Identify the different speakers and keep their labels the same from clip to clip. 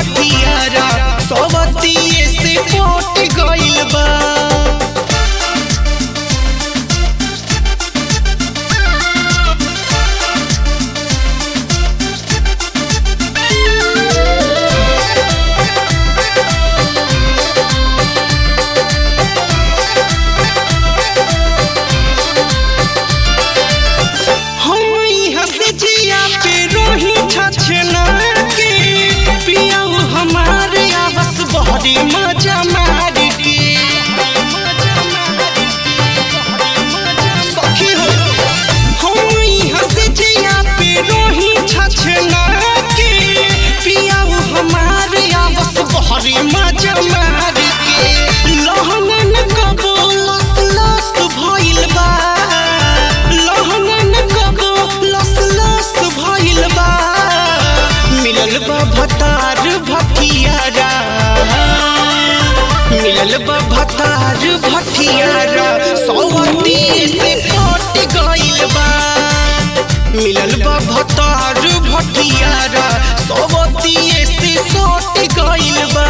Speaker 1: भटियारा सवतिये से पट गइल बा हम यहाँ से जिया पे रोही छछना के पियाऊ हमारे आवस बहरी मजा मार के सखी हो हम यहाँ से जिया पे रोही छछना के पियाऊ हमारे आवस बहरी मजा मार के लहंगन कबो लस लस भइल बा लहंगन कबो लस लस भइल बा मिलल बा भतार भटियारा मिलल बा भतार भटियारा सौवती से पट गइल बा मिलल बा भतार भटियारा सौवती से सट गइल बा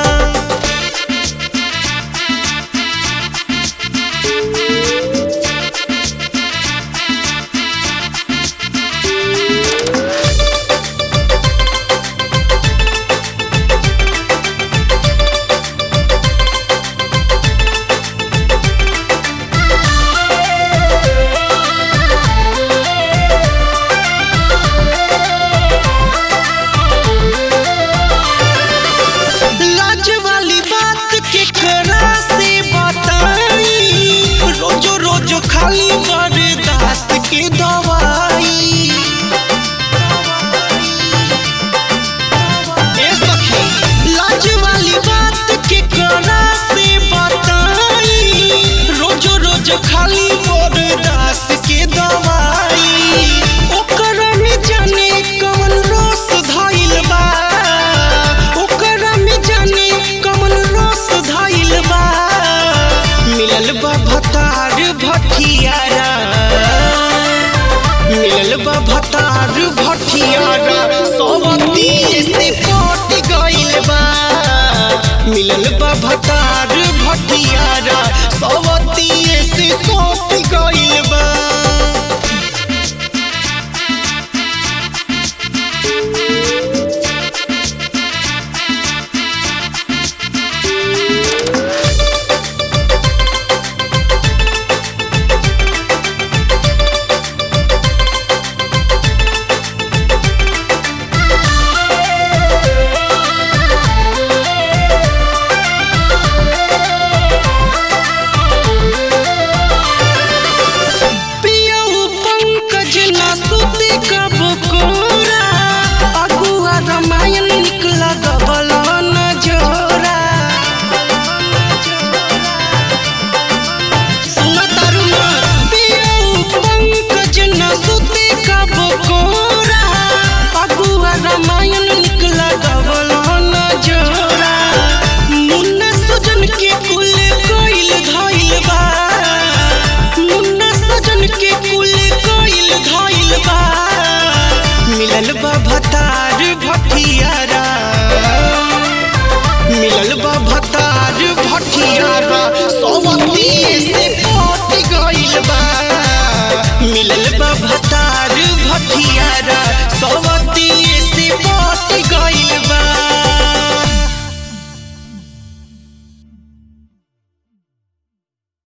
Speaker 1: लाज वाली बात के करा से बताई रोजो रोजो खाली बर्दाश्त के दवाई ए सखी लाज वाली बात के करा से बताई रोजो रोजो खाली बर्दाश्त के दवाई ओकरा में जाने कौन रस धइल बा ओकरा में जाने कौन रस धइल बा मिलल बा भतार भटियारा मिलल बा भतार भटियारा सवती से पट गइल बा मिलल बा भतार भटियारा सवती से सट गइल बा पियऊ पंकज ना सुते कब कोरा अगुआ रामायण निकला गबला न जोरा सुन तरुणा पियऊ पंकज ना सुते कब कोरा अगुआ रामायण निकला गबला न जोरा मुन्ना सुजन के कुल कोइल धइल बा मुन्ना सजन के कुल कोइल धइल बा मिलल बा भतार भटियारा मिलल बा भतार भटियारा सवती से पट गइल बा मिलल बा भतार भटियारा